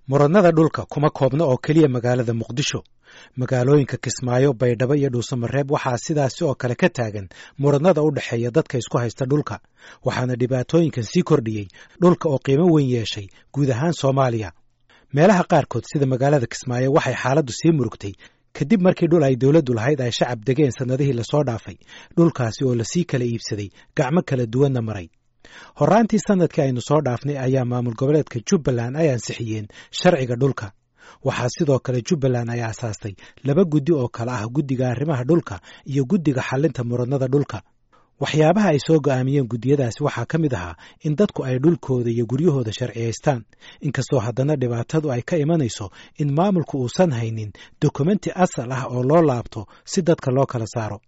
muranada dhulka kuma koobna oo keliya magaalada muqdisho magaalooyinka kismaayo baydhabo iyo dhuusamareeb waxaa sidaasi oo kale ka taagan muranada u dhexeeya dadka isku haysta dhulka waxaana dhibaatooyinkan sii kordhiyey dhulka oo qiimo weyn yeeshay guud ahaan soomaaliya meelaha qaarkood sida magaalada kismaayo waxay xaaladdu sii murugtay kadib markii dhul ay dowladdu lahayd ay shacab degeen sannadihii lasoo dhaafay dhulkaasi oo lasii kala iibsaday gacmo kala duwanna maray horraantii sannadkii aynu soo dhaafnay ayaa maamul goboleedka jubbaland ay ansixiyeen sharciga dhulka waxaa sidoo kale jubbaland ay aasaastay laba guddi oo kale ah guddiga arrimaha dhulka iyo guddiga xallinta muranada dhulka waxyaabaha ay soo go'aamiyeen guddiyadaasi waxaa ka mid ahaa in dadku ay dhulkooda iyo guryahooda sharciyaystaan inkastoo haddana dhibaatadu ay ka imanayso in maamulku uusan haynin dokumenti asal ah oo loo laabto si dadka loo kala saaro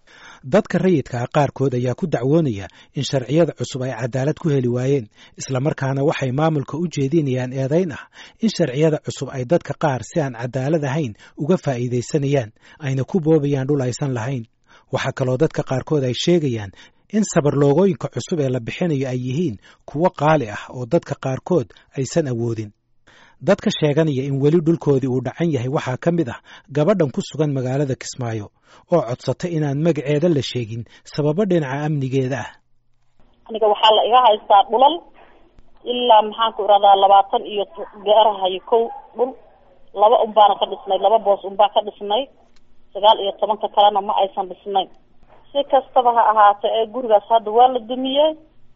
dadka rayidka ah qaarkood ayaa ku dacwoonaya in sharciyada cusub ay cadaalad ku heli waayeen islamarkaana waxay maamulka u jeedinayaan eedayn ah in sharciyada cusub ay dadka qaar si aan cadaalad ahayn uga faa'iidaysanayaan ayna ku boobayaan dhul aysan lahayn waxaa kaloo dadka qaarkood ay sheegayaan in sabarloogooyinka cusub ee la bixinayo ay yihiin kuwo qaali ah oo dadka qaarkood aysan awoodin dadka sheeganaya in weli dhulkoodii uu dhacan yahay waxaa ka mid ah gabadhan ku sugan magaalada kismaayo oo codsatay inaan magaceeda la sheegin sababo dhinaca amnigeeda ah aniga waxaa la iga haystaa dhulal ilaa maxaanku iradaa labaatan iyo gaarahayo kow dhul laba unbaana ka dhisnay laba boos unbaa ka dhisnay sagaal iyo tobanka kalena ma aysan dhisnayn si kastaba ha ahaate ee gurigaas hadda waa la dumiyey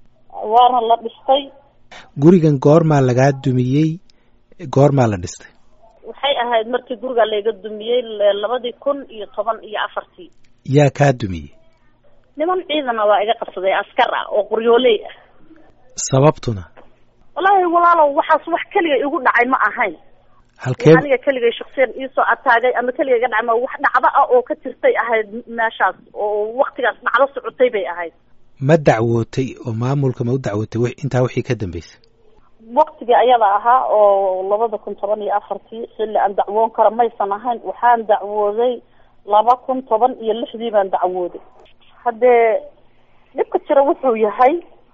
waana la dhistay gurigan goormaa lagaa dumiyey goormaa la dhistay waxay ahayd markii guriga layga dumiyey labadii kun iyo toban iyo afartii yaa kaa dumiyey niman ciidana waa iga qabsaday askar ah oo qoryooley ah sababtuna wallaahi walaalow waxaas wax keliga igu dhacay ma ahayn halkee aniga keligay shaksiyan iisoo ataagay ama keliga iga dhacay ma wax dhacdo ah oo ka jirtay ahayd meeshaas oo waktigaas dhacdo socotay bay ahayd ma dacwootay oo maamulka ma u dacwootay w intaa wixii ka dambeysay waktigii ayada ahaa oo labada kun toban iyo afartii xilli aan dacwoon karo maysan ahayn waxaan dacwooday laba kun toban iyo lixdii baan dacwooday haddee dhibka jira wuxuu yahay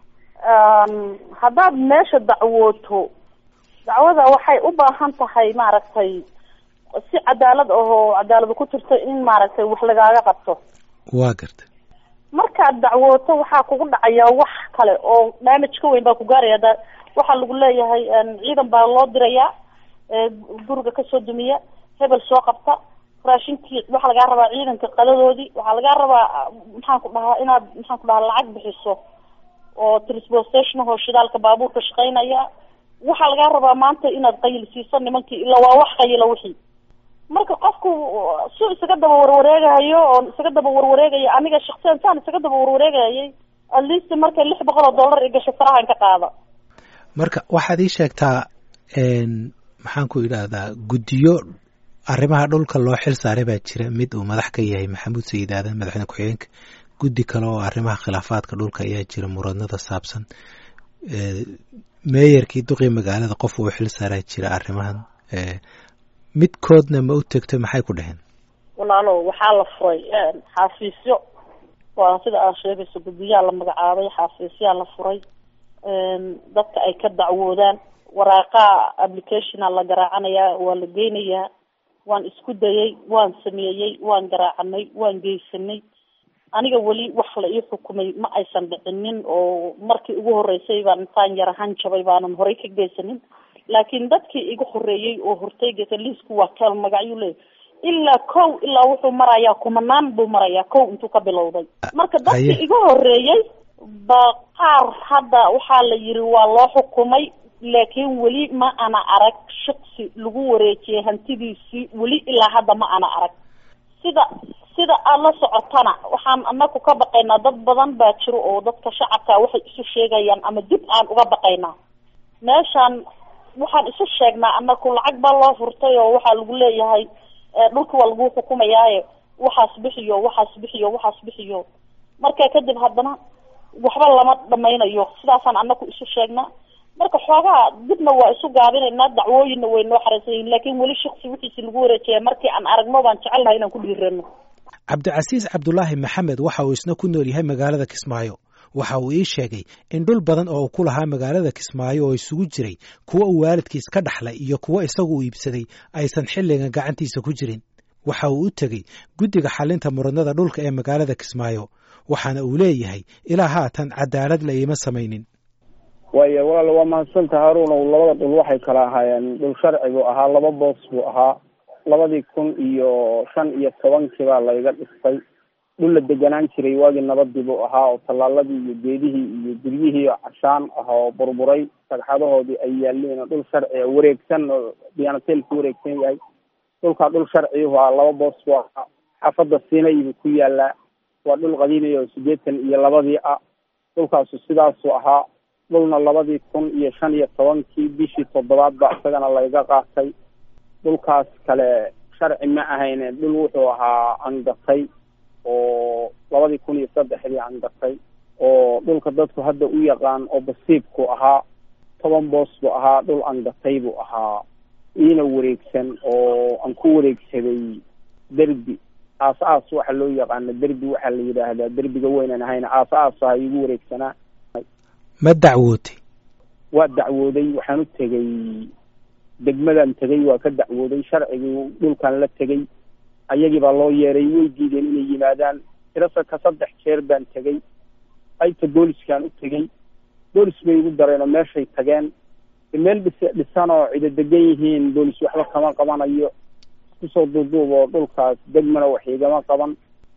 haddaad meesha dacwooto dacwada waxay u baahan tahay maaragtay si cadaalad ahoo cadaalada ku jirto in maaragtay wax lagaaga qabto waa gartay markaad dacwooto waxaa kugu dhacaya wax kale oo damage ka weyn baa ku gaaraya da waxaa lagu leeyahay ciidan baa loo dirayaa guriga kasoo dumiya hebel soo qabta raashinkii waxaa lagaa rabaa ciidanka qadadoodii waxaa lagaa rabaa maxaan ku dhahaa inaad maxaan ku dhahaa lacag bixiso oo transportation ahoo shidaalka baabuurka shaqeynaya waxaa lagaa rabaa maanta inaad qayil siiso nimankii ila waa wax qayila wixii marka qofku su isaga daba warwareegahayo oon isaga daba warwareegaya aniga shaksiyan saan isaga daba warwareegayay at least markay lix boqol oo dollar i gasho farahan ka qaada marka waxaad ii sheegtaa maxaan ku idhaahdaa guddiyo arrimaha dhulka loo xil saaray baa jira mid uu madax ka yahay maxamuud sayid aadan madaxweyne ku-xigeenka guddi kale oo arrimaha khilaafaadka dhulka ayaa jira muranada saabsan meeyarkii duqii magaalada qof uu xil saaraa jira arrimahan midkoodna ma u tegto maxay ku dhaheen walaalo waxaa la furay xafiisyo waa sida aad sheegayso guddiyaa la magacaabay xafiisyaa la furay dadka ay ka dacwoodaan waraaqaa applicationa la garaacanayaa waa la geynayaa waan isku dayay waan sameeyey waan garaacanay waan geysanay aniga weli wax la ii xukumay ma aysan dhicinin oo markii ugu horeysay baan intaan yar ahaan jabay baanan horey ka geysanin laakiin dadkii iga horeeyey oo hortay geysa liisku waa kal magacyu leey ilaa kow ilaa wuxuu marayaa kumanaan buu marayaa kow intuu ka bilowday marka dadkii iga horeeyey ba qaar hadda waxaa la yiri waa loo xukumay laakiin weli ma ana arag shaqsi lagu wareejiyay hantidiisii weli ilaa hadda ma ana arag sida sida aad la socotana waxaan anaku ka baqaynaa dad badan baa jiro oo dadka shacabka waxay isu sheegayaan ama dib aan uga baqaynaa meeshaan waxaan isu sheegnaa anaku lacag baa loo furtay oo waxaa lagu leeyahay dhulka waa lagu xukumayaaye waxaas bixiyo waxaas bixiyo waxaas bixiyo marka kadib haddana waxba lama dhamaynayo sidaasaan anaku isu sheegnaa marka xoogaa dibna waa isu gaabinaynaa dacwooyinna way noo xareysan yihin laakiin weli shaksi wixiisi lagu wareejaya markii aan aragno baan jecelnahay inaan ku dhiirano cabdicasiis cabdulaahi maxamed waxa uu isna ku nool yahay magaalada kismaayo waxa uu ii sheegay in dhul badan oo uu ku lahaa magaalada kismaayo oo isugu jiray kuwa uu waalidkiis ka dhaxlay iyo kuwa isagu u iibsaday aysan xilligan gacantiisa ku jirin waxa uu u tegey guddiga xalinta muranada dhulka ee magaalada kismaayo waxaana uu leeyahay ilaa haatan cadaalad la iima samaynin waayo walaal waa mahadsanta haruunow labada dhul waxay kala ahaayeen dhul sharci buu ahaa laba boos buu ahaa labadii kun iyo shan iyo tobankii baa layga dhistay dhul la deganaan jiray waagii nabadii buu ahaa oo tallaaladii iyo geedihii iyo guryihii oo cashaan ah oo burburay sagxadahoodii ay yaaleen oo dhul sharci a wareegsan oo diyaanateel ku wareegsan yahay dhulkaa dhul sharcihu ah laba boos buu ahaa xaafadda siinay buu ku yaalaa waa dhul qadiimiya oo siddeetan iyo labadii ah dhulkaasu sidaasuu ahaa dhulna labadii kun iyo shan iyo tobankii bishii toddobaad ba isagana layga qaatay dhulkaas kale sharci ma ahayne dhul wuxuu ahaa angatay oo labadii kun iyo saddexdii angatay oo dhulka dadku hadda u yaqaan oo basiibku ahaa toban boos buu ahaa dhul angatay buu ahaa iina wareegsan oo aan ku wareegsaday derbi aas aas waxa loo yaqaano derbi waxaa la yidhaahdaa derbiga weynan ahayna aas aas aha igu wareegsanaa ma dacwootay waa dacwooday waxaan u tegey degmadan tegey waa ka dacwooday sharcigii dhulkan la tegey ayagii baa loo yeeray way diideen inay yimaadaan tirasa ka saddex jeer baan tegey qaybta booliskaan u tegey boolis bay igu dareen oo meeshay tageen meel dhis dhisan oo cido degan yihiin boolis waxba kama qabanayo iskusoo duuduub oo dhulkaas degmana wax igama qaban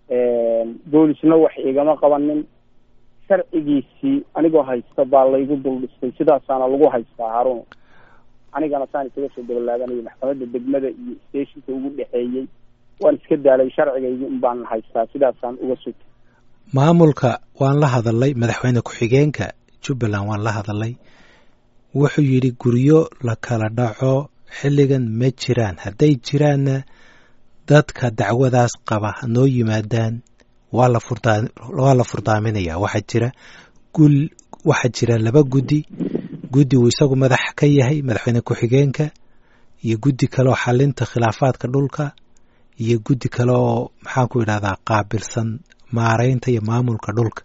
boolisna wax igama qabanin sharcigiisii anigoo haysta baa laygu dul dhistay sidaasaana lagu haystaa haruun anigana saan isaga soo dabalaaganaya maxkamadda degmada iyo stationka ugu dhexeeyey waan iska daalay sharcigaygi un baan haystaa sidaasaan uga sugtay maamulka waan la hadalay madaxweyne ku-xigeenka jubbaland waan la hadalay wuxuu yidhi guryo la kala dhaco xilligan ma jiraan hadday jiraanna dadka dacwadaas qaba hanoo yimaadaan waa la furdaa waa la furdaaminaya waxaa jira gul waxaa jira laba guddi guddi uu isagu madax ka yahay madaxweyne ku-xigeenka iyo guddi kale oo xalinta khilaafaadka dhulka iyo guddi kale oo maxaanku idhahdaa qaabilsan maareynta iyo maamulka dhulka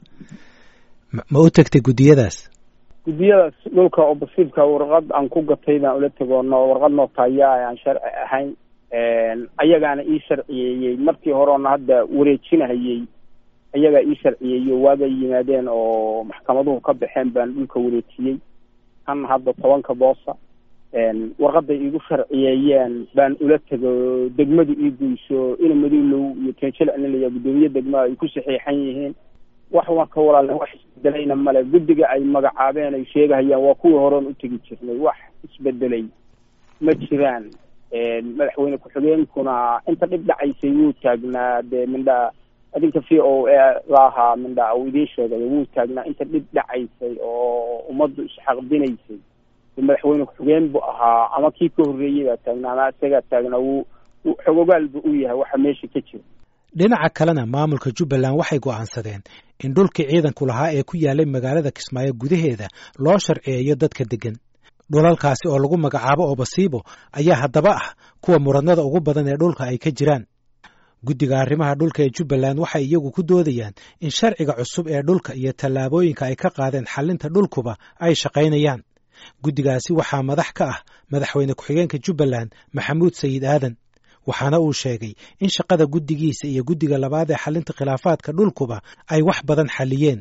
ma u tegtay guddiyadaas guddiyadaas dhulka oo basiibka warqad aan ku gatay baan ula tegoono warqad nootaaya aan sharci ahayn ayagaana ii sharciyeeyey markii horeona hadda wareejinahayey ayagaa ii sharciyeeyo waagay yimaadeen oo maxkamaduhu ka baxeen baan dhulka wareejiyey kan hadda tobanka boosa warqaday iigu sharciyeeyeen baan ula tego degmadu ii guyso ina maduulow iyo tenjel anilaya guddoomiye degmaa ay ku saxiixan yihiin wax marka walaale wax isbedelayna male guddiga ay magacaabeen ay sheegahayaan waa kuwii horeon u tegi jirnay wax isbedelay ma jiraan madaxweyne ku-xigeenkuna inta dhib dhacaysay wuu taagnaa dee mindha adinka v o a laahaa mindha uu idiin sheegay wuu taagnaa inta dhib dhacaysay oo ummaddu isxaqdinaysay madaxweyne ku-xigeen buu ahaa ama kii ka horreeyey baa taagnaa ama isagaa taagnaa wuu xogogaal bu u yahay waxa meesha ka jira dhinaca kalena maamulka jubbaland waxay go'aansadeen in dhulkii ciidanku lahaa ee ku yaalay magaalada kismaayo gudaheeda loo sharciyeeyo dadka deggan dhulalkaasi oo lagu magacaabo obasiibo ayaa haddaba ah kuwa muranada ugu badan ee dhulka ay ka jiraan guddiga arrimaha dhulka ee jubbaland waxay iyagu ku doodayaan in sharciga cusub ee dhulka iyo tallaabooyinka ay ka qaadeen xalinta dhulkuba ay shaqaynayaan guddigaasi waxaa madax ka ah madaxweyne ku-xigeenka jubbaland maxamuud sayid aadan waxaana uu sheegay in shaqada guddigiisa iyo guddiga labaad ee xalinta khilaafaadka dhulkuba ay wax badan xaliyeen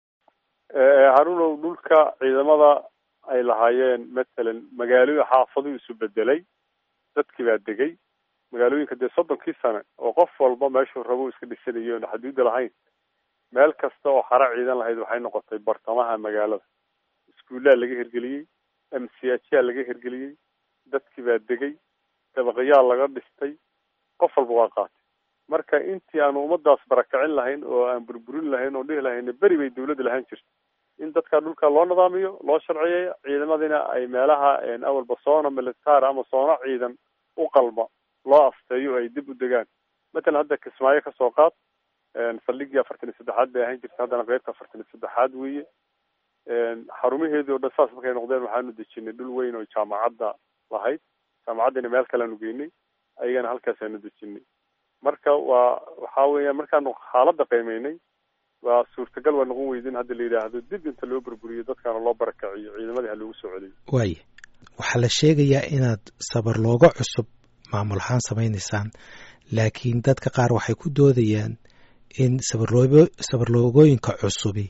haruunow dhulka ciidamada ay lahaayeen matsalan magaalooyin xaafaduu isu bedelay dadkii baa degay magaalooyinka dee soddonkii sane oo qof walba meeshuu rabo iska dhisanayo oon xaduudda lahayn meel kasta oo xara ciidan lahayd waxay noqotay bartamaha magaalada iskuullaa laga hirgeliyey m c h yaa laga hirgeliyey dadkii baa degay dabaqyaa laga dhistay qof walba waa qaatay marka intii aanu ummadaas barakicin lahayn oo aan burburin lahayn oo dhihi lahayn beri bay dawladda lahaan jirta in dadka dhulka loo nidaamiyo loo sharciyeeyo ciidamadina ay meelaha awalba soona militaar ama soona ciidan u qalma loo afteeyo ay dib u degaan matalan hadda kismaayo kasoo qaad saldhigii afartan iyo saddexaad bay ahaan jirta haddana qeybta afartan iyo saddexaad weeye xarumaheedii o dhan saas markay noqdeen waxaanu dejinay dhul weyn oo jaamacadda lahayd jaamacaddina meel kaleanu geynay ayagana halkaasaanu dejinay marka waa waxa weeyaan markaanu xaaladda qiimeynay waa suurtagal waa noqon weydin hadda la yidhaahdo dib inta loo burburiyo dadkaana loo barakaciyo ciidamadii ha loogu soo celiyo waaya waxaa la sheegayaa inaad sabar looga cusub maamul ahaan samaynaysaan laakiin dadka qaar waxay ku doodayaan in sabarloobo sabarloogooyinka cusubi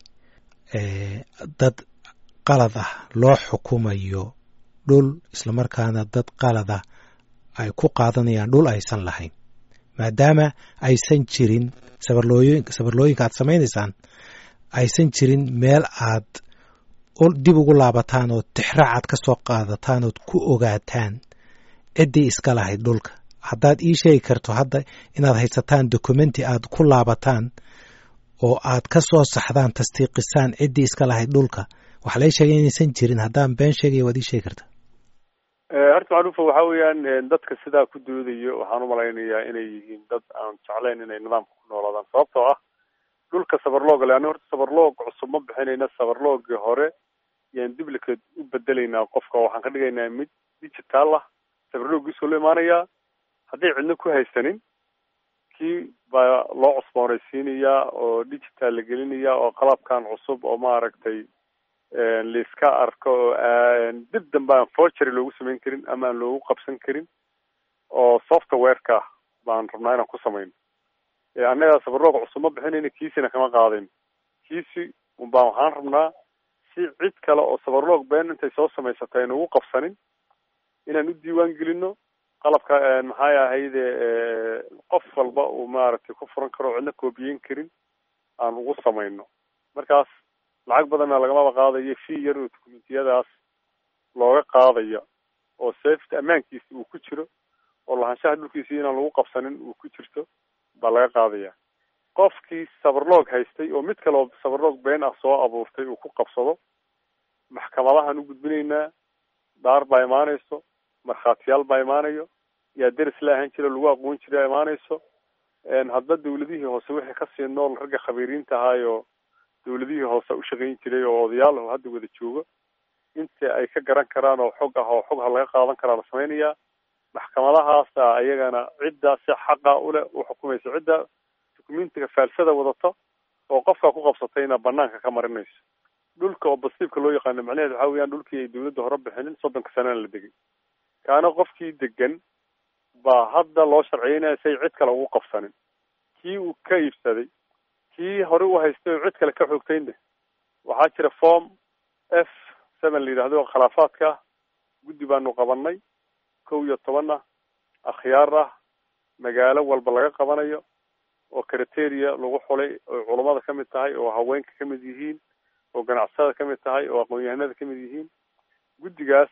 dad qalad ah loo xukumayo dhul islamarkaana dad qalad ah ay ku qaadanayaan dhul aysan lahayn maadaama aysan jirin sabarlooyin sabarlooyinka aad samaynaysaan aysan jirin meel aad dib ugu laabataan oo tixraac aad ka soo qaadataan ood ku ogaataan ciddii iska lahayd dhulka haddaad ii sheegi karto hadda inaad haysataan documenti aad ku laabataan oo aad ka soo saxdaan tasdiiqisaan ciddii iska lahayd dhulka waxaa lai sheegay inaysan jirin haddaan been sheegaya waad ii sheegi kartaa horta macruufa waxa weeyaan dadka sidaa ku doodayo waxaan umalaynayaa inay yihiin dad aan jeclayn inay nidaamka ku noolaadaan sababtoo ah dhulka sabarlooga le ani horta sabarloog cusub ma bixinayna sabarloogii hore yaan duplicate u bedelaynaa qofka waxaan ka dhigaynaa mid digital ah sabarloogiisoo loo imaanayaa hadday cidno ku haysanin kii baa loo cusboonaysiinayaa oo digital la gelinayaa oo qalabkan cusub oo maaragtay laiska arko oo dib dambe aan forgery loogu samayn karin ama aan loogu qabsan karin oo softwareka baan rabnaa inaan ku samayno annaga sabarloog cusub ma bixinayna kiisina kama qaadayn kiisi unbaan waxaan rabnaa si cid kale oo sabarloog been intay soo samaysatay ayna ugu qabsanin inaan u diiwaan gelino qalabka maxay ahayde qof walba uu maaragtay ku furan karo o cidna koobiyeyn karin aan ugu samayno markaas lacag badanna lagamaba qaadayo fee yar oo dokumentiyadaas looga qaadayo oo safety ammaankiisa uu ku jiro oo lahaanshaha dhulkiisa inaan lagu qabsanin uu ku jirto baa laga qaadaya qofkii sabarloog haystay oo mid kale oo sabarloog been ah soo abuurtay uu ku qabsado maxkamadahaan u gudbinaynaa dhaar baa imaanayso markhaatiyaal baa imaanayo yaa deris la ahaan jira lagu aqoon jira imaanayso hadba dawladihii hoose wixii kasii nool ragga khabiiriinta ahaayo dawladihii hoose u shaqayn jiray oo odayaal oo hadda wada joogo inta ay ka garan karaan oo xog ah oo xog ha laga qaadan karaa la samaynayaa maxkamadahaasa ayagana cidda si xaqa ule u xukumaysa cidda documentiga faalsada wadata oo qofkaa ku qabsatayna banaanka ka marinayso dhulka oo basiibka loo yaqaano macnaheed waxa weeyaan dhulkii ay dawladda hore bixinin soddonka sanana la degay kaana qofkii degan baa hadda loo sharciyeynaya say cid kale ugu qabsanin kii uu ka iibsaday kii hore u haystay oo cid kale ka xoogtaynde waxaa jira form f seven la yidhahdo khilaafaadka guddi baanu qabanay kow iyo toban ah akhyaar ah magaalo walba laga qabanayo oo criteria lagu xulay oo culummada ka mid tahay oo haweenka ka mid yihiin oo ganacsada ka mid tahay oo aqoon-yahanada ka mid yihiin guddigaas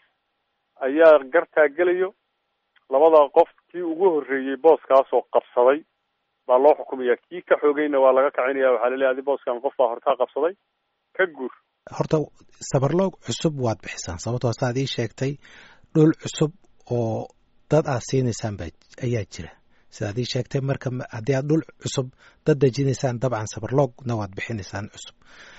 ayaa gartaa gelayo labada qof kii ugu horreeyey booskaas oo qabsaday baa loo xukumaya kii ka xoogayna waa laga kacinaya waxaa laleeyahy adi booskan qof baa hortaa qabsaday ka guur horta sabarloog cusub waad bixisaan sababtoo saad ii sheegtay dhul cusub oo dad aad siinaysaan ba ayaa jira sidaad ii sheegtay marka haddii aad dhul cusub dad dejinaysaan dabcan sabarloogna waad bixinaysaan cusub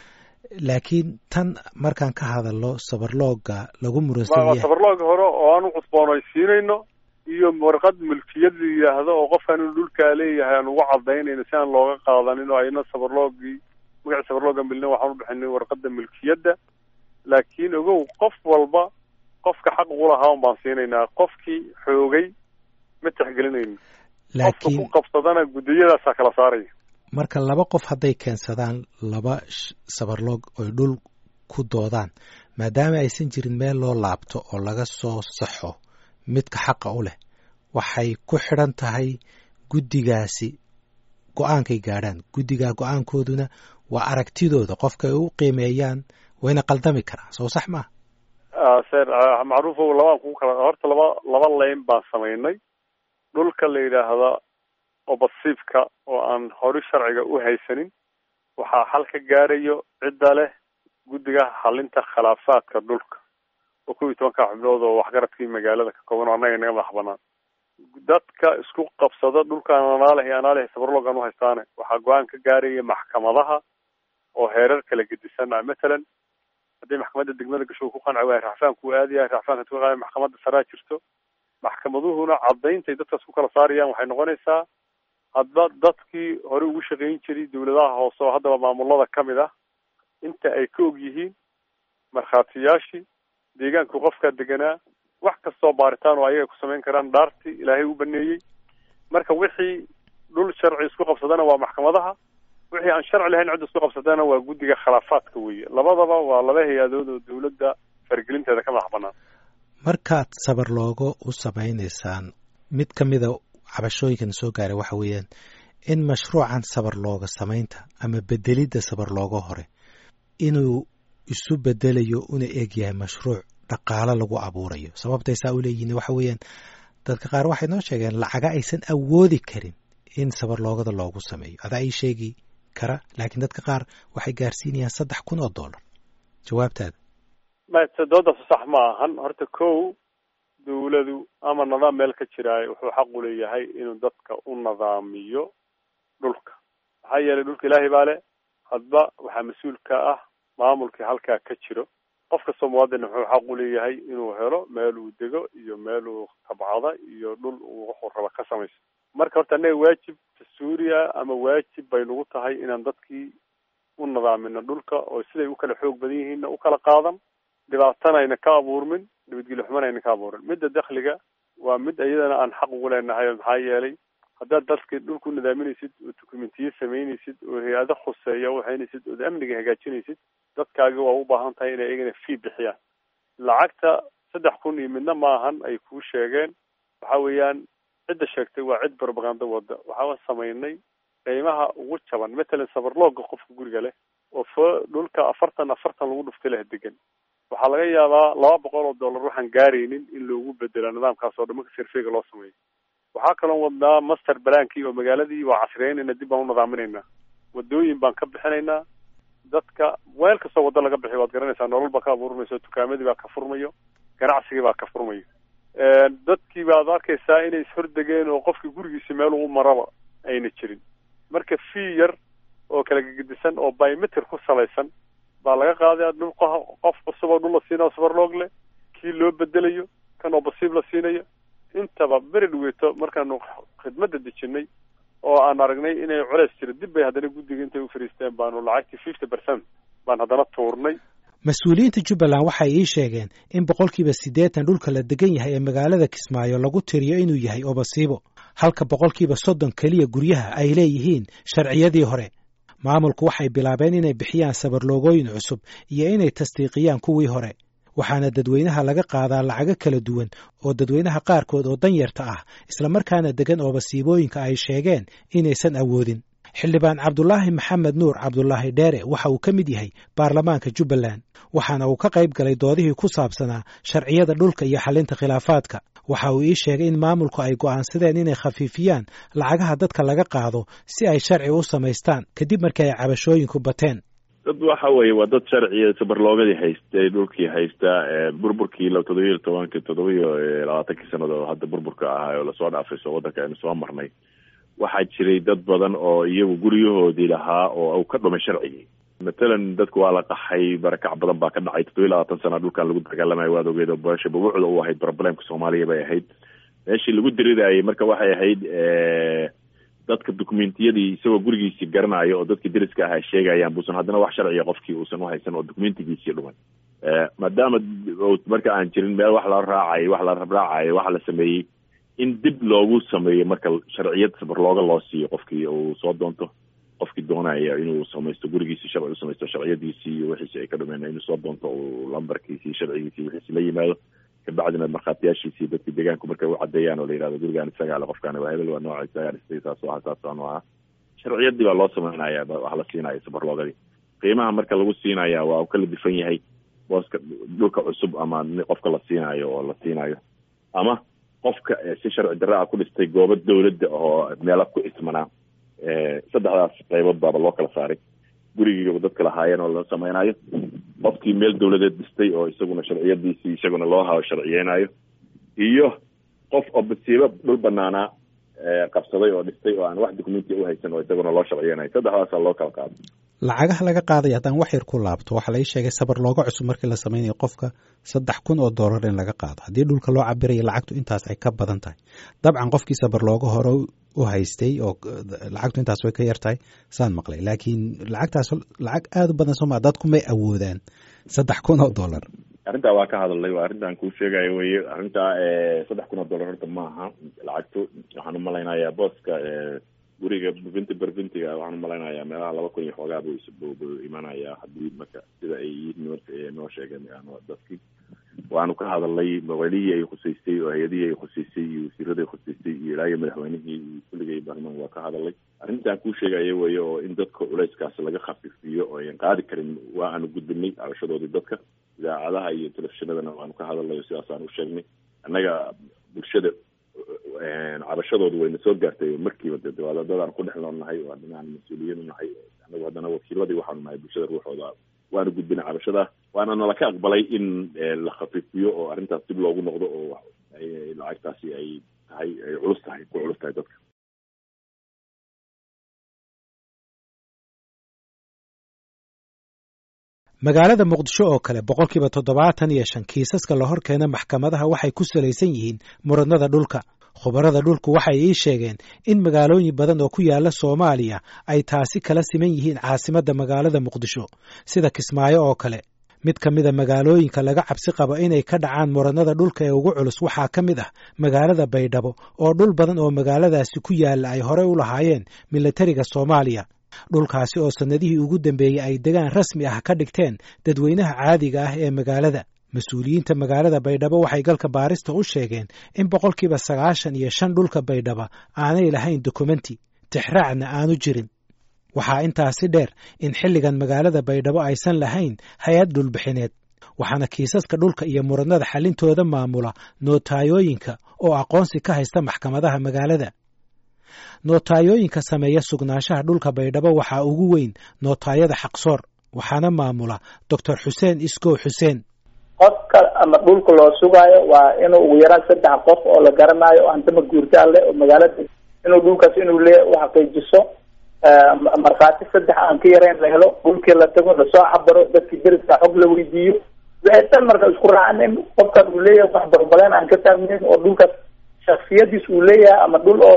laakiin tan markaan ka hadalno sabarlooga lagu muransan yahay sabarlooga hore oo aan u cusboonaysiinayno iyo warqad milkiyad la yidhaahdo oo qofkan inuu dhulkaa leeyahay aan ugu cadaynayno si aan looga qaadanin oo ayna sabarloogii magaci sabarlooga milna waxaan u bixinay warqada milkiyadda laakiin ogow qof walba qofka xaq ugu lahaa un baan siinaynaa qofkii xoogay ma tixgelinayno qofka ku qabsadana guddiyadaasaa kala saaraya marka laba qof hadday keensadaan laba sabarloog oy dhul ku doodaan maadaama aysan jirin meel loo laabto oo laga soo saxo midka xaqa u leh waxay ku xidhan tahay guddigaasi go-aankay gaadhaan guddigaa go-aankooduna waa aragtidooda qofka ay u qiimeeyaan wayna qaldami karaan soo sax maaha ser macruufo labaan kugu kala horta laba laba leyn baan samaynay dhulka la yidhaahda oo basiibka oo aan hori sharciga u haysanin waxaa xal ka gaarayo cidda leh guddiga xalinta khilaafaadka dhulka oo kow iyo tobanka xubnood oo waxgaradkii magaalada ka kooban oo annaga inaga madax banaan dadka isku qabsada dhulkaan anaaleh iyo anaaleh sabarloogan u haystaane waxaa go-aan ka gaaraya maxkamadaha oo heerar kala gedisan ah matalan haddii maxkamadda degmada gasho ku qanci waaya racfaanku aadaya racfaanka tu qaada maxkamadda saraa jirto maxkamaduhuna cadayntay dadkaas ku kala saarayaan waxay noqonaysaa hadba dadkii hore ugu shaqayn jiray dawladaha hoose oo haddaba maamulada ka mid ah inta ay ka og yihiin markhaatiyaashii deegaanku qofkaa deganaa wax kastoo baaritaan oo ayaga ku samayn karaan dhaartii ilaahay u baneeyey marka wixii dhul sharci isku qabsadana waa maxkamadaha wixii aan sharci lahayn cid isku qabsadana waa guddiga khilaafaadka weeye labadaba waa laba hay-adood oo dawladda faragelinteeda ka madax banaan markaad sabar loogo u samaynaysaan mid ka mida cabashooyinkan soo gaaray waxa weeyaan in mashruucan sabar looga samaynta ama bedelidda sabar looga hore inuu isu bedelayo una eg yahay mashruuc dhaqaalo lagu abuurayo sababtay saa u leeyihiin waxa weeyaan dadka qaar waxay noo sheegeen lacaga aysan awoodi karin in sabar loogada loogu sameeyo adaa ii sheegi kara laakiin dadka qaar waxay gaarsiinayaan saddex kun oo dollar jawaabtaada mate doodaas sax ma ahan horta kow dawladu ama nidaam meel ka jiraayo wuxuu xaq u leeyahay inuu dadka u nidaamiyo dhulka maxaa yeelay dhulka ilaahay baa le hadba waxaa mas-uul ka ah maamulkii halkaa ka jiro qof kastoo muwaadin wuxuu xaq u leeyahay inuu helo meel uu dego iyo meel uu tabcada iyo dhul uu wuxuu raba ka samayso marka horta annaga waajib dastuuri ah ama waajib bay nagu tahay inaan dadkii u nidaamino dhulka oo siday u kala xoog badan yihiinna u kala qaadan dhibaatana ayna ka abuurmin nabadgelyo xumana ayna ka abuurin midda dakhliga waa mid iyadana aan xaq ugu leenahay maxaa yeelay haddaad dadka dhulku nidaaminaysid oo dokumentiye samaynaysid oo hay-ado khuseeya waxaynaysid ood amniga hagaajinaysid dadkaagi waa u baahan tahay inay iyagana fee bixiyaan lacagta saddex kun iyo midna maahan ay kuu sheegeen waxa weeyaan cidda sheegtay waa cid propaganda wada waxaa samaynay qiimaha ugu jaban matalan sabarlooga qofka guriga leh oo fo dhulka afartan afartan lagu dhuftay leh degan waxaa laga yaabaa laba boqol oo dollar waxaan gaaraynin in loogu bedela nidaamkaas oo dhamanka sirfeyga loo sameeyo waxaa kaloo wadnaa master balaankii oo magaaladii waa casriyeynayna dib baan u nidaaminaynaa wadooyin baan ka bixinaynaa dadka weel kastoo waddo laga bixiy waad garanaysaa nolol baa ka abuurmayso dukaamadii baa ka furmayo ganacsigii baa ka furmayo dadkii baad arkaysaa inay ishordegeen oo qofkii gurigiisi meel ugu maraba ayna jirin marka fee yar oo kala gegedisan oo biometric ku salaysan baa laga qaadaya dhul qof cusub oo dhul la siinayo sabarloog leh kii loo bedelayo kan oo basiib la siinayo intaba beri dhaweeto markaanu khidmadda dejinay oo aan aragnay inay culeys jiro dib bay haddana guddiga intay u fariisteen baanu lacagtii fifty percent baan haddana tuurnay mas-uuliyiinta jubbaland waxay ii sheegeen in boqolkiiba siddeetan dhulka la degan yahay ee magaalada kismaayo lagu tiriyo inuu yahay obasiibo halka boqolkiiba soddon keliya guryaha ay leeyihiin sharciyadii hore maamulku waxay bilaabeen inay bixiyaan sabarloogooyin cusub iyo inay tasdiiqiyaan kuwii hore waxaana dadweynaha laga qaadaa lacago kala duwan oo dadweynaha qaarkood oo danyarta ah islamarkaana degan oo basiibooyinka ay sheegeen inaysan awoodin xildhibaan cabdulaahi maxamed nuur cabdulaahi dheere waxa uu ka mid yahay baarlamaanka jubbaland waxaana uu ka qayb galay doodihii ku saabsanaa sharciyada dhulka iyo xalinta khilaafaadka waxa uu ii sheegay in maamulku ay go'aansadeen inay khafiifiyaan lacagaha dadka laga qaado si ay sharci u samaystaan kadib markii ay cabashooyinku bateen dad waxa weeye waa dad sharciya sabarloogadii haystay dhulkii haysta burburkii todobiyo tobanki todobiyo labaatankii sanado oo hadda burburka ahaa oo lasoo dhaafay soo waddanka aynu soo marnay waxaa jiray dad badan oo iyagu guryahoodii lahaa oo u ka dhumay sharcigii matalan dadku waa la qaxay barakac badan baa ka dhacay toddobiyo labaatan sana dhulkan lagu dagaalamayo waad ogeed oo beesha babuucda u ahayd problemka soomaaliya bay ahayd meeshii lagu dirirayay marka waxay ahayd dadka dokumentiyadii isagoo gurigiisii garanayo oo dadkii deriska ah ay sheegayaan buusan haddana wax sharciya qofkii uusan uhaysan oo dokumentigiisii dhumay maadaama marka aan jirin meel wax la raacayo wax la rabraacayo waxa la sameeyey in dib loogu sameeyo marka sharciyad sabarlooga loo siiyo qofkii uu soo doonto qofkii doonaya inuu samaysto gurigiisii sharci u samaysto sharciyadiisii iyo wixiisi ay ka dhumeen inuu soo doonto uu lambarkiisii sharcigiisii wixiisi la yimaado kabacdina markhaatiyaashiisii dadkii deegaanku markay u cadeeyaan oo la yihahdo gurigaan isagaa le qofkaani waa hebel waa nooca isagaa dhistay saas aha saas anu aha sharciyadii baa loo samaynaya wax la siinaya sabarloogadii qiimaha marka lagu siinaya waa u kala difan yahay booska dhulka cusub ama qofka la siinayo oo la siinayo ama qofka si sharci darra a ku dhistay goobo dawladda oo meela ku ismanaa saddexdaas qaybood baaba loo kala saaray gurigii dadka lahaayeen oo la samaynayo qofkii meel dawladeed dhistay oo isaguna sharciyadiisii isaguna loo hayo sharciyeynayo iyo qof oo basiibo dhul banaanaa qabsaday oo dhistay oo aan wax documenti uhaysan oo isaguna loo sharciyeynayo saddexdaasaa loo kala qaado lacagaha laga qaadaya haddaan wax yar ku laabto waxaa lai sheegay sabar looga cusub markii la samaynayo qofka saddex kun oo dollar in laga qaado haddii dhulka loo cabirayo lacagtu intaas ay ka badan tahay dabcan qofkii sabar looga hore u haystay oo lacagtu intaas way ka yar tahay saan maqlay laakiin lacagtaas lacag aada u badan sooma dadku may awoodaan saddex kun oo dollar arrintaa waa ka hadalnay waa arrintan kuu sheegayo weye arrintaa saddex kun oo dollar horta maaha lacagtu waxaan umalaynayaa booska guriga bubinti berbintiga waxaan umalaynayaa meelaha laba kun iyo xoogaa bu bu imanayaa haddii marka sida ay yihiin noo sheegeen dadkii waanu ka hadalnay maqalihii ay khuseystay oo hay-adihii ay khuseystay iyo wasiiradii khuseystay iyo ilaayo madaxweynihii iyo kulligay baarlamaan waa ka hadalay arrintan kuu sheegaya weye oo in dadka culeyskaas laga khafiifiyo oo ayan qaadi karin waa aanu gudbinay cabashadoodii dadka idaacadaha iyo telefishinadana waanu ka hadalnay oo sidaasaan u sheegnay annaga bulshada cabashadoodu wayna soo gaartay markiiba de dadaan ku dhex noolnahay oo dhinaan mas-uuliyiin unahay anagu haddana wakiiladii waxaanu nahay bulshada ruuxooda waanu gudbinay cabashada waana nala ka aqbalay in la khafiifiyo oo arrintaas dib loogu noqdo oo lacagtaasi ay tahay ay culus tahay ku culus tahay dadka magaalada muqdisho oo kale boqolkiiba toddobaatan iyo shan kiisaska la hor keena maxkamadaha waxay ku salaysan yihiin muranada dhulka khubarada dhulku waxay ii sheegeen in magaalooyin badan oo ku yaala soomaaliya ay taasi kala siman yihiin caasimadda magaalada muqdisho sida kismaayo oo kale mid ka mida magaalooyinka laga cabsi qabo inay ka dhacaan muranada dhulka ee ugu culus waxaa ka mid ah magaalada baydhabo oo dhul badan oo magaaladaasi ku yaalla ay horey u lahaayeen milatariga soomaaliya dhulkaasi oo sannadihii ugu dambeeyey ay degaan rasmi ah ka dhigteen dadweynaha caadiga ah ee magaalada mas-uuliyiinta magaalada baydhabo waxay galka baarista u sheegeen in boqolkiiba sagaashan iyo shan dhulka baydhaba aanay lahayn dokumenti tixraacna aanu jirin waxaa intaasi dheer in xilligan magaalada baydhabo aysan lahayn hay-ad dhulbixineed waxaana kiisaska dhulka iyo muranada xallintooda maamula nootayooyinka oo aqoonsi ka haysta maxkamadaha magaalada nootayooyinka sameeya sugnaanshaha dhulka baydhabo waxaa ugu weyn nootaayada xaqsoor waxaana maamula doctor xuseen iskow xuseen qofka ama dhulka loo sugaayo waa inuu ugu yaraan saddex qof oo la garanaayo hantama guurtaa leh oo magaalada inuu dhulkaas inuu le u xaqiijiso markhaati saddex aan ka yarayn la helo dhulkii la tago lasoo cabaro dadkii deriska xog la weydiiyo waxay tan marka isku raacaan in qofkaas uu leeyahay wax barbaleen aan ka taagnayn oo dhulkaas shaksiyadiis uu leeyahay ama dhul oo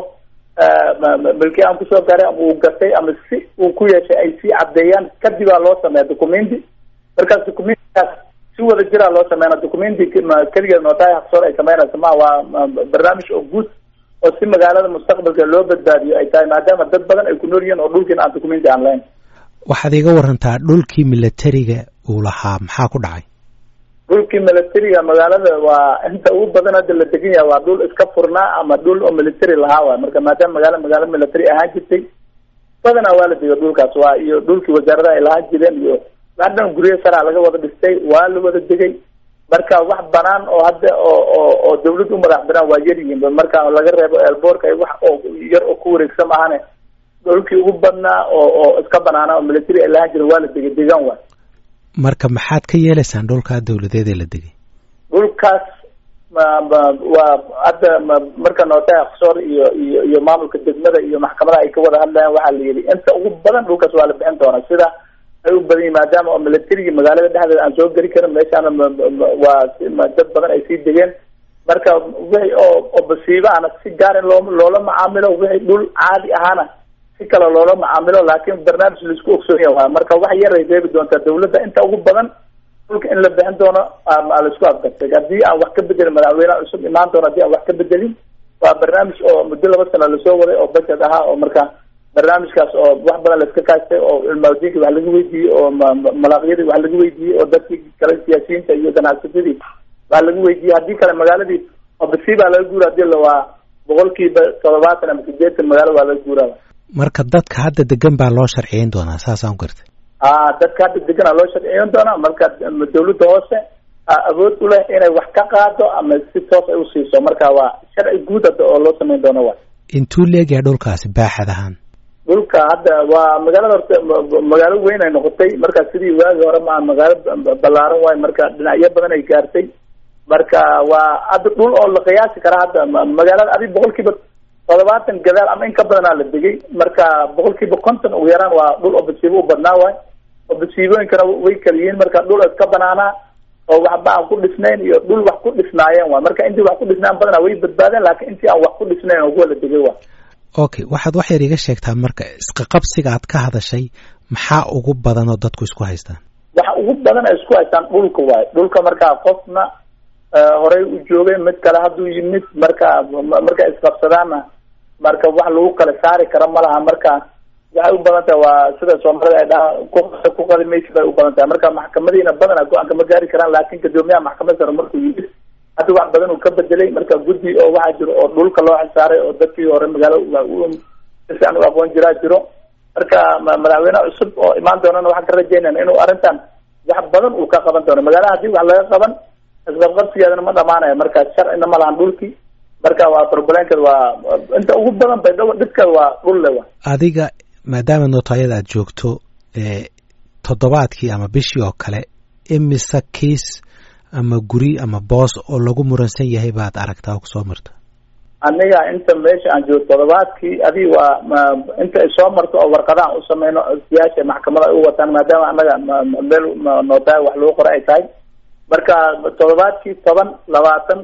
milki aan kusoo garay ama uu gatay ama si uu ku yeeshay ay sii caddeeyaan kadibaa loo sameeya documenti markaas documentigaas si wada jiraa loo sameyna documenti keligeed nootaay haqsoor ay sameynaysa ma waa barnaamij oo guud oo si magaalada mustaqbalka loo badbaadiyo ay tahay maadaama dad badan ay ku nool yihiin oo dhulkiina aan documenti aan lahayn waxaad iga warantaa dhulkii milatariga uu lahaa maxaa ku dhacay dhulkii militariga magaalada waa inta ugu badan hadda la degan yahay waa dhul iska furnaa ama dhul oo military lahaa waay marka maadaama magaala magaalo military ahaan jirtay badanaa waa la dega dhulkaas waa iyo dhulkii wasaaradaha ay lahaan jireen iyo hadhan guryo saraa laga wada dhistay waa la wada degay marka wax banaan oo hadda oo oo oo dawlad u madax banaan waa yar yihiin marka laga reebo elboorka wax oo yar oo ku wareegsan maahane dhulkii ugu badnaa oo oo iska banaana oo military ay lahaan jireen waa la degay degaan waay marka maxaad ka yeelaysaan dhulkaa dawladeed ee la degay dhulkaas waa hadda marka nootay aksoor iyo iyo iyo maamulka degmada iyo maxkamadaha ay ka wada hadlayaan waxaa la yidhi inta ugu badan dhulkaas waa la bixin doonaa sida ay u badan yihin maadaama oo militarigi magaalada dhexdeeda aan soo geli karin meeshaana waa dad badan ay sii degeen marka wixii oo oo basiibo ana si gaar in loo loola macaamilo wixii dhul caadi ahaana si kale loola macaamilo laakiin barnaamij laisku ogsoonyaha waay marka wax yar ay reebi doontaa dawladda inta ugu badan dhulka in la bixin doono laisku afgartay haddii aan wax ka bedelin madaxweyneha cusub imaan doono haddii aan wax ka bedelin waa barnaamij oo muddo laba sano lasoo waday oo budget ahaa oo marka barnaamijkaas oo wax badan laiska kaashtay oo cilmaadiinki wax laga weydiiyey oo malaaqyadii wax laga weydiiyey oo dadkii kale siyaasiyiinta iyo ganacsatadii wax laga weydiiyey haddii kale magaaladii oo basiibaa laga guura hadii la waa boqolkiiba toddobaatan ama sideetan magaalo waa laga guuraa marka dadka hadda degan baa loo sharciyeyn doonaa saasaan u gartay a dadka hadda deganaa loo sharciyeyn doonaa marka dawladda hoose awood u leh inay wax ka qaado ama si toos ay usiiso marka waa sharci guud hadda oo loo sameyn doono wa intuu leegyahay dhulkaasi baaxad ahaan dhulka hadda waa magaalada horta magaalo weyn ay noqotay marka sidii waagi hore maa magaalo ballaaran waayo marka dhinacyo badan ay gaartay marka waa hadda dhul oo la qiyaasi karaa hadda magaalada adi boqol kiiba toddobaatan gadaal ama in ka badanaa la degay marka boqolkiiba konton ugu yaraan waa dhul oo basiibo u badnaa waay oo basiibooyinkana way kala yihiin marka dhul iska banaanaa oo waxba aan ku dhisnayn iyo dhul wax ku dhisnaayeen waay marka intii wax ku dhisnaan badanaa way badbaadeen laakiin intii aan wax ku dhisnayn oo kuwa la degay waay okay waxaad wax yar iga sheegtaa marka isqaqabsiga aad ka hadashay maxaa ugu badan oo dadku isku haystaan waxa ugu badan ay isku haystaan dhulka waay dhulka markaa qofna horey u joogay mid kale hadduu yimid marka markay isqabsadaanna marka wax lagu kala saari karo ma laha marka waxay u badan tahay waa sida soomaalida ay dhaha ku qadimaysi bay u badan tahay marka maxkamadiina badana go-aanka ma gaari karaan laakin gadoomiyaha maxkamad sare markuu yimid hadda wax badan uu ka bedelay marka guddi oo waxaa jiro oo dhulka loo xisaaray oo dadkii hore magaalo sifiican u aqoon jiraa jiro marka madaxweyne cusub oo imaan doonana waxaan ka rajeynayna inuu arrintan wax badan uu ka qaban doono magaalaha hadii wax laga qaban isqabqabsigeedana ma dhamaanayo marka sharcina ma lahan dhulkii marka waa problemkeed waa inta ugu badan bay dhibkeed waa dhul le wa adiga maadaama nootayada aad joogto toddobaadkii ama bishii oo kale imise kiis ama guri ama boos oo lagu muransan yahay baad aragtaa oo kusoo marta aniga inta meesha aan joogo toddobaadkii adii waa inta ay soo marto oo warqadahan u sameyno siyaasha maxkamada ay u wataan maadaama anaga meel nootaay wax lagu qora ay tahay marka toddobaadkii toban labaatan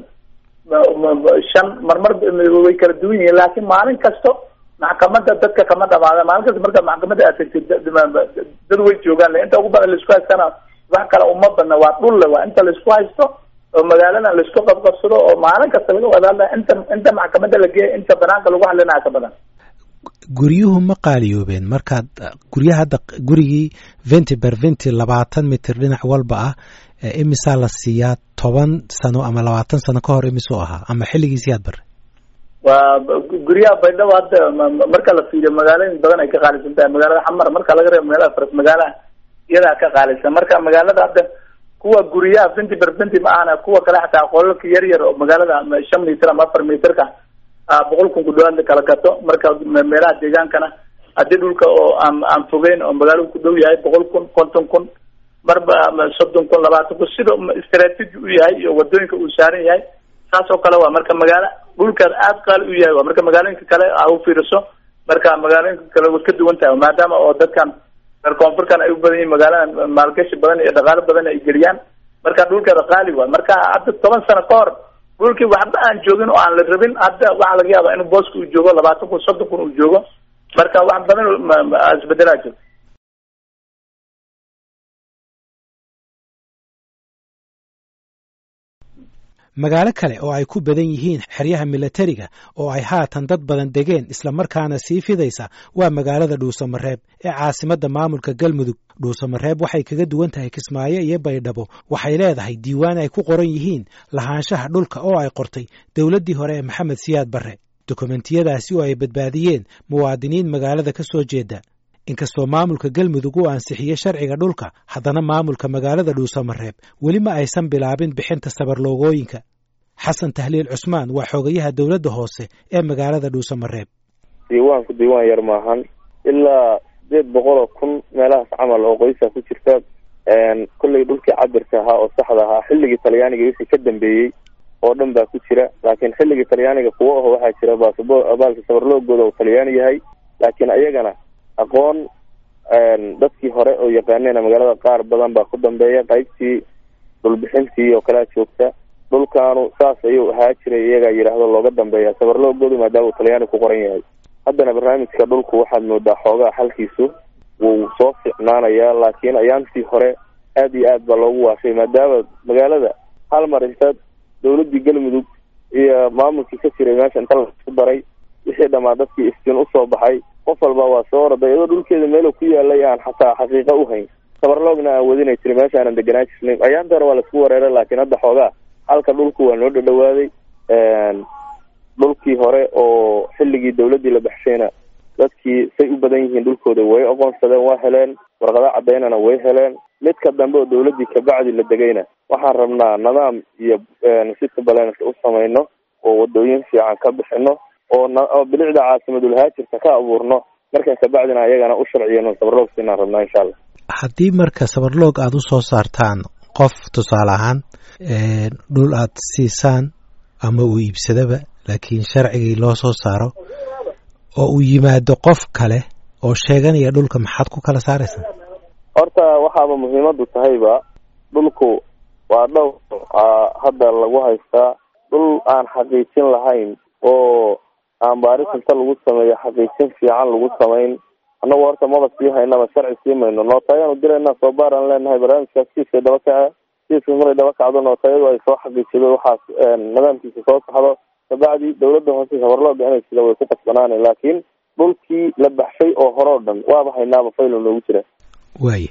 shan marmar way kala duwan yihiin laakiin maalin kasto maxkamada dadka kama dhamaada maalin kasta marka maxkamada aad tagtid dad way joogaan inta ugu badan laisku haystana wax kale uma badna waa dhulle waa inta laisku haysto oo magaaladan laisku qabqabsado oo maalin kasta laga wada hadlaya inta inta maxkamada la geeya inta banaanka lagu hadlinaya ka badan guryuhu ma qaaliyoobeen markaad guryaha hadda gurigii venti ber venti labaatan mitir dhinac walba ah imisaa la siiyaa toban sano ama labaatan sano ka hor imisuu ahaa ama xilligiisii aad bare waa guryaha baydhabo hadda marka la fiiriyo magaalooyin badan ay ka qaalisan tahay magaalada xamar marka laga reebo meelaha faras magaalaha iyadaa ka qaalisan marka magaalada hadda kuwa guryaha venti ber venti ma ahana kuwa kale xataa qolalka yar yar oo magaalada shan mitir ama afar mitirka boqol kun ku dhawaad la kala gato marka meelaha deegaankana haddii dhulka oo aan aan fogeyn oo magaalada ku dhow yahay boqol kun konton kun marba soddon kun labaatan kun sida istraatiji u yahay iyo wadooyinka uu saaran yahay saas oo kale waa marka magaalo dhulkaas aada qaali u yahay waa marka magaalooyinka kale a u fiiriso marka magaalooyinka kale way ka duwan tahay maadaama oo dadkan reer koonfurkan ay u badan yihin magaalada maalgashi badan iyo dhaqaalo badan ay geliyaan marka dhulkeeda qaali waay marka hadda toban sano ka hor dhulkii waxba aan joogin oo aan la rabin hadda waxaa laga yaaba inuu booska uu joogo labaatan kun soddon kun uu joogo marka wax badan isbedelaa jiro magaalo kale oo ay ku badan yihiin xeryaha milatariga oo ay haatan dad badan degeen islamarkaana sii fidaysa waa magaalada dhuusamareeb ee caasimadda maamulka galmudug dhuusamareeb waxay kaga duwan tahay kismaayo iyo baydhabo waxay leedahay diiwaan ay ku qoran yihiin lahaanshaha dhulka oo ay qortay dowladdii hore ee maxamed siyaad barre dokumentiyadaasi oo ay badbaadiyeen muwaadiniin magaalada ka soo jeeda inkastoo maamulka galmudug uu ansixiyey sharciga dhulka haddana maamulka magaalada dhuusamareeb weli ma aysan bilaabin bixinta sabarloogooyinka xasan tahliil cusmaan waa xogayaha dowladda hoose ee magaalada dhuusamareeb diiwaanku diiwaan yar maahan ilaa sideed boqol oo kun meelahaas camal oo qoysa ku jirta kollay dhulkii cabirka ahaa oo saxda ahaa xilligii talyaaniga wixii ka dambeeyey oo dhan baa ku jira laakiin xilligii talyaaniga kuwo aho waxaa jira baasabo baalka sabarloogooda uu talyaani yahay laakiin ayagana aqoon dadkii hore oo yaqaaneen magaalada qaar badan baa ku dambeeya qaybtii dhulbixintii oo kalea joogta dhulkaanu saas ayuu ahaa jiray iyagaa yidhaahdo looga dambeeya sabarloogoodu maadaama uu talyaani ku qoran yahay haddana barnaamijka dhulku waxaad moodaa xoogaa xalkiisu wuu soo ficnaanayaa laakiin ayaantii hore aad iyo aad baa loogu waashay maadaama magaalada hal mar inta dawladdii galmudug iyo maamulkii ka jiray meesha inta laisku daray wixii dhammaa dadkii iftiin usoo baxay qof walba waa soo orday iyadoo dhulkeeda meelo ku yaalay aan xataa xaqiiqa u hayn sabarloogna aan wadinay jiray meesha aanan deganaa jirnay ayaanta hore waa laisku wareeray laakiin hadda xoogaa halka dhulku waa noo dhadhawaaday dhulkii hore oo xilligii dawladdii la baxshayna dadkii say u badan yihiin dhulkooda way aqoonsadeen waa heleen warqado cadaynana way heleen midka dambe oo dawladdii kabacdi la degayna waxaan rabnaa nidaam iyo sita balens u samayno oo wadooyin fiican ka bixino oo bilicda caasimadulhaajirka ka abuurno markaa kabacdina ayagana u sharciyano sabarloog siinaan rabnaa insha allah haddii marka sabarloog aada u soo saartaan qof tusaale ahaan dhul aad siisaan ama uu iibsadaba laakiin sharcigii loo soo saaro oo uu yimaado qof kale oo sheeganaya dhulka maxaad ku kala saaraysaa horta waxaaba muhiimadu tahayba dhulku waa dhowr hadda lagu haystaa dhul aan xaqiijin lahayn oo aan baaris inta lagu sameeyo xaqiijin fiican lagu samayn annagu horta maba sii haynaba sharci sii mayno nootayaanu dirayna soo baaraan leenahay barnaamijkaas kiiskay daba kaca kiiska maray daba kacdo nootayadu ay soo xaqiijido waxaas nidaamkiisa soo saxdo kabacdi dawladda hoose habarlooda inay sida way ku qasbanaana laakiin dhulkii la baxshay oo hore o dhan waaba haynaaba faylo noogu jira waaye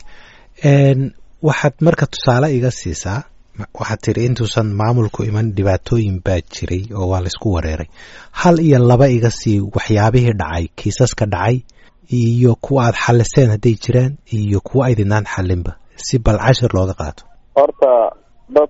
waxaad marka tusaale iga siisaa waxaad tiri intuusan maamulku iman dhibaatooyin baa jiray oo waa laysku wareeray hal iyo laba iga sii waxyaabihii dhacay kiisaska dhacay iyo kuwa aad xaliseen hadday jiraan iyo kuwa aydinaan xalinba si bal cashir looga qaato horta dad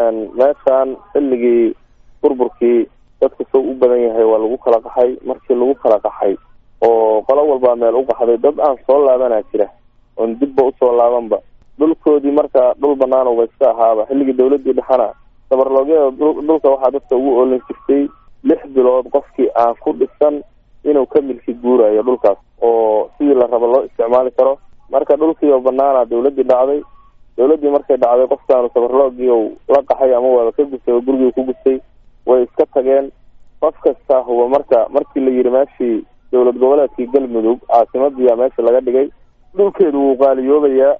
meeshan xilligii burburkii dadka soo u badan yahay waa lagu kala qaxay markii lagu kala qaxay oo qolo walbaa meel u qaxday dad aan soo laabanaa jira oon dibba usoo laabanba dhulkoodii marka dhul banaan ba iska ahaaba xilligii dawladii dhexana sabarloogyada dhulka waxaa dadka ugu oolin jirtay lix bilood qofkii aan ku dhisan inuu ka milki guurayo dhulkaas oo sidii la rabo loo isticmaali karo marka dhulkiioo banaana dawladii dhacday dawladii markay dhacday qofkaanu sabarloogii u la qaxay ama waaba ka gustay oo gurigii ku gustay way iska tageen qof kasta huba marka markii la yidhi meeshii dowlad goboleedkii galmudug caasimadiyaa meesha laga dhigay dhulkeedu wuu qaaliyoobayaa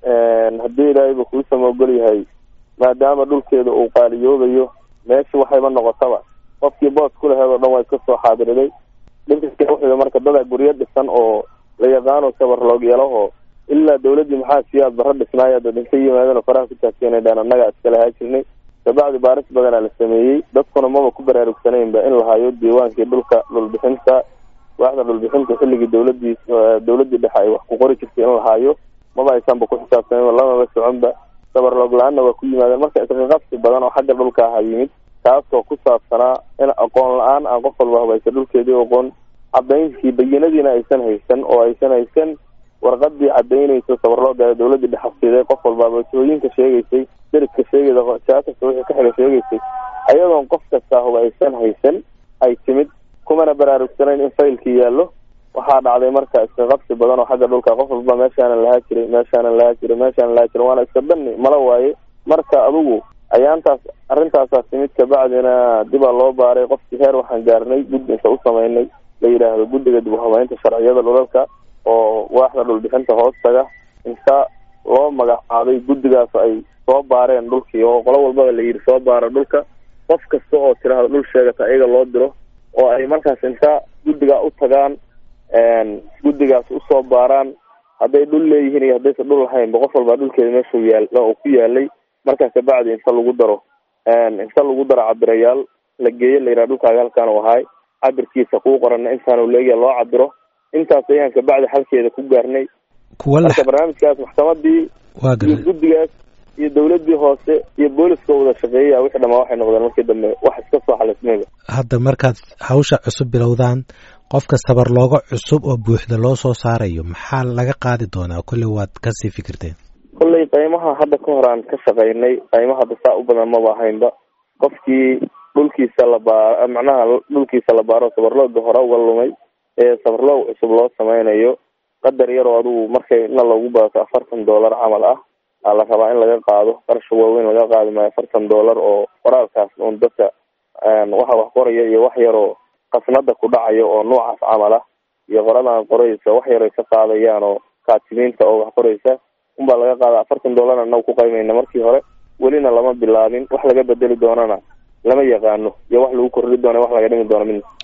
haddii ilaahayba kuu samoogol yahay maadaama dhulkeeda uu qaaliyoobayo meesha waxayba noqotaba qofkii boos ku laheed oo dhan waa iska soo xaadiriday dhinka wuxuu marka dadaa guryo dhisan oo la yaqaano sabarloogyalaho ilaa dawladdii maxaa siyaad barra dhisnaaya dad inta yimaadeen oo faraha ku taagteenay dhaan annagaa iska lahaa jirnay kabacdi baaris badanaa la sameeyey dadkuna maba ku baraarugsanaynba in la hayo diiwaankii dhulka dhulbixinta waaxda dhulbixinta xilligii dawladii dawladii dhexe ay wax ku qori jirtay in la haayo maba aysanba ku xisaabtanayn lamaba soconba sabarloog la-aanna waa ku yimaadeen marka isqaqabsi badan oo xagga dhulka aha yimid kaasoo ku saabsanaa in aqoon la-aan aan qof walba habaysa dhulkeedii aqoon cadaynkii bayinadiina aysan haysan oo aysan haysan warqadii cadaynaysa sabarlooga dawladii dhexasiiday qof walbaaba wasooyinka sheegaysay deriska sheegaysa jaakasta wixii ka xiga sheegaysay ayadoon qof kasta huba aysan haysan ay timid kumana baraarugsanayn in faylkii yaallo waxaa dhacday marka iska qabsi badan oo xagga dhulka qof walba meeshaanan lahaa jiray meeshaanan lahaa jiray meeshaanan lahaa jiray waana iska dani mala waaye marka adugu ayaantaas arrintaasaa timid kabacdina dibaa loo baaray qofkii heer waxaan gaarnay guddi inta u samaynay la yidhaahdo guddiga dib uhabeynta sharciyada dhulalka oo waaxda dhulbixinta hoostaga inta loo magacaabay guddigaas ay soo baareen dhulkii oo qolo walbaba la yidhi soo baara dhulka qof kasta oo tiraahdo dhul sheegata iyaga loo diro oo ay markaas inta guddigaa u tagaan guddigaas usoo baaraan hadday dhul leeyihiin iyo haddaysan dhul lahaynba qof walbaa dhulkeeda meeshuu yaal oo ku yaalay markaa kabacdi inta lagu daro inta lagu daro cabirayaal la geeyo la yidhaha dhulkaaga halkaan u ahaay cabirkiisa kuu qorana intaanu leegya loo cabiro intaas ayaan kabacdi xalkeeda ku gaarnay marka barnaamijkaas maxkamadii iyo guddigaas iyo dawladii hoose iyo booliska wada shaqeeyaya wixii dhamaa waxay noqdeen markii dambe wax iska soo xalismayba hadda markaad hawsha cusub bilowdaan qofka sabarlooga cusub oo buuxda loo soo saarayo maxaa laga qaadi doonaa kolley waad kasii fikirteen kolley qaymaha hadda ka hor aan ka shaqaynay qaymaha hadda saa u badan maba ahaynba qofkii dhulkiisa la baar macnaha dhulkiisa la baaro sabarlooga hore uga lumay ee sabarloog cusub loo sameynayo qadar yaroo adugu markay na loogu badato afartan dollar camal ah aa la rabaa in laga qaado qarasha waaweyn laga qaadi maayo afartan dollar oo qoraalkaas un dadka waxa wax qoraya iyo wax yaroo qasnada ku dhacayo oo noocaas camal ah iyo qoradan qoraysa wax yaray ka qaadayaan oo kaatimiinta oo wax qoraysa unbaa laga qaada afartan dollar anagu ku qaymayna markii hore welina lama bilaabin wax laga bedeli doonana lama yaqaano iyo wax lagu korri doona wax laga dhimi doono midna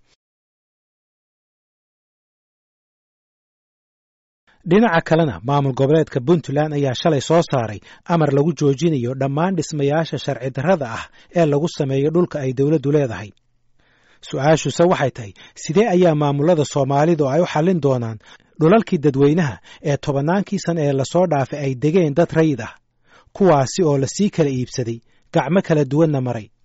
dhinaca kalena maamul goboleedka puntland ayaa shalay soo saaray amar lagu joojinayo dhammaan dhismayaasha sharci darrada ah ee lagu sameeyo dhulka ay dowladdu leedahay su-aashuse waxay tahay sidee ayaa maamulada soomaalidu ay u xallin doonaan dhulalkii dadweynaha ee tobannaankii sana ee lasoo dhaafay ay degeen dad rayid ah kuwaasi oo lasii kala iibsaday gacmo kala duwanna maray